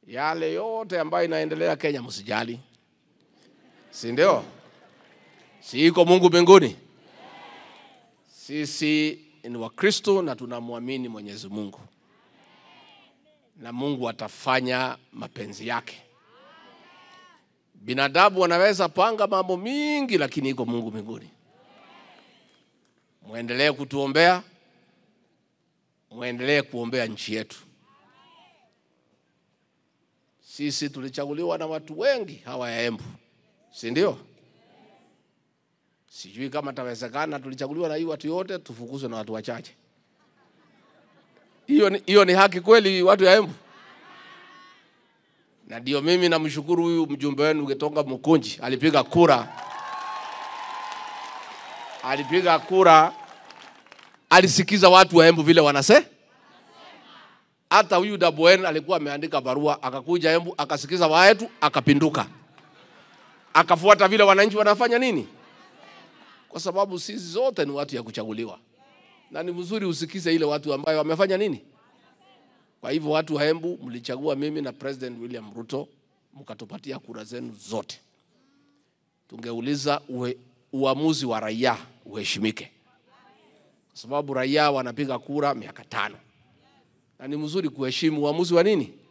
yale yote ambayo inaendelea Kenya msijali, si ndio? Si iko Mungu mbinguni? Sisi ni Wakristo na tunamwamini Mwenyezi Mungu, na Mungu atafanya mapenzi yake. Binadamu wanaweza panga mambo mingi, lakini iko Mungu mbinguni. Mwendelee kutuombea, mwendelee kuombea nchi yetu. Sisi tulichaguliwa na watu wengi hawa ya Embu, si ndio? Sijui kama tawezekana, tulichaguliwa na hii watu yote, tufukuzwe na watu wachache. Hiyo ni, hiyo ni haki kweli, watu ya Embu? Na ndio mimi namshukuru huyu mjumbe wenu Gitonga Mukunji, alipiga kura, alipiga kura, alisikiza watu wa Embu vile wanase hata huyu Dabwen alikuwa ameandika barua, akakuja Embu akasikiza waetu, akapinduka, akafuata vile wananchi wanafanya nini, kwa sababu sisi zote ni watu ya kuchaguliwa, na ni mzuri usikize ile watu ambayo wamefanya nini. Kwa hivyo watu wa Embu mlichagua mimi na President William Ruto, mkatupatia kura zenu zote. Tungeuliza uwe, uamuzi wa raia uheshimike, kwa sababu raia wanapiga kura miaka tano na ni mzuri kuheshimu uamuzi wa nini